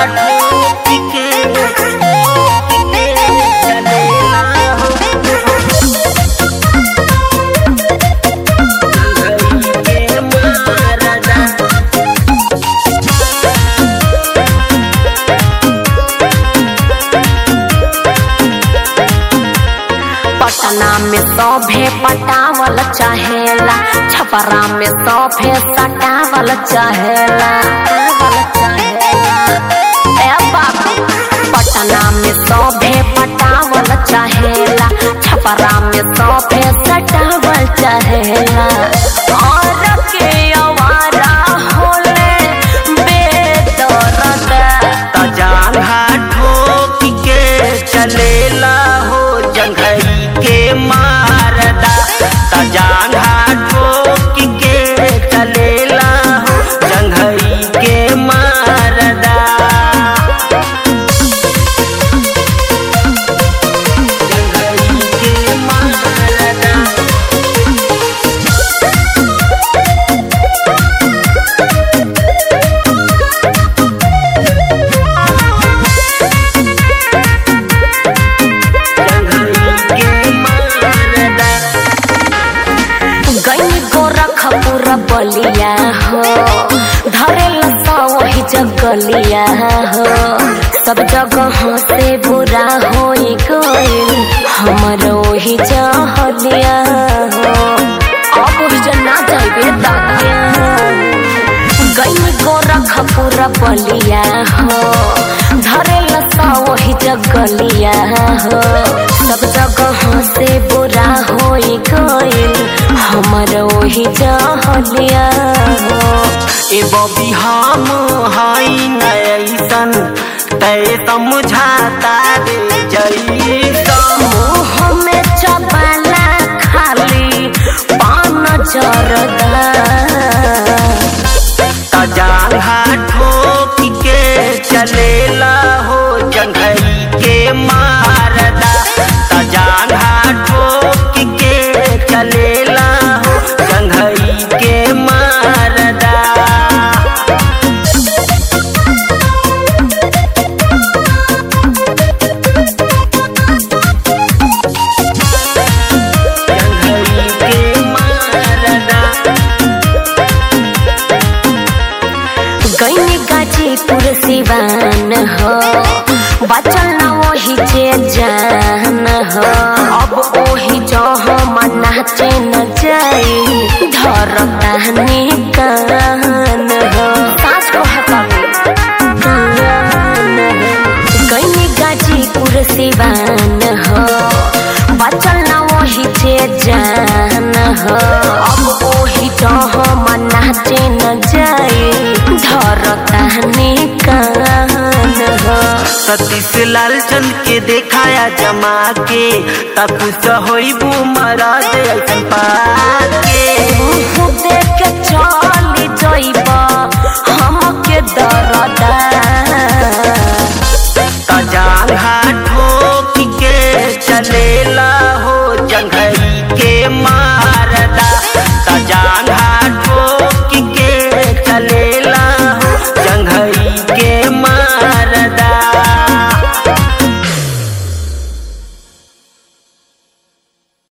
ठोक के चलेला हो जंघई के मारदा पटना में सौभे पटावल चाहेला छपरा में सौभे सटावल चाहेला ए बाबू पटना में सौभे पटावल चाहेला छपरा में सौभे सटावल चाहेला और के आवारा होले बेदर्द तजांघा ठोक के चलेला हो जंघई के मारदा तजांघा ठोक के चलेला हो जंघई के मारदा जंघई के मारदा जंघई के मारदा गई गोरखपुर बलिया हो धरे लता वही जगलिया हो सब जगह से बुरा हो गइल हमर वही जहलिया हो अब वही जना जाइबे दादिया गई गोरखपुर बलिया हो धरे लता वही जगलिया हो सब जगह से बुरा हो गइल हमर वही जहलिया हो ए बबी हम हई नैसन तय समझाता दे जैसन मुँह में चबाला खाली पान जरदा तजांघा ठोक के चलेला हो जंघई के मारदा तजांघा ठोक के चलेला हो जंघई के मारदा जंघई के मारदा गई गाजीपुर सिवान हो बचल न वही जे जान हो अब वही जो हम नाचे न जाई धर कहनी कान हो सास को गई गाजीपुर सिवान हो बचल न वही जे जान हो अब वही जो हम नाचे न जाई धर कहनी कान हो सतीश लाल चंद के देखाया जमा के तब होइबू मराद ऐसन पाके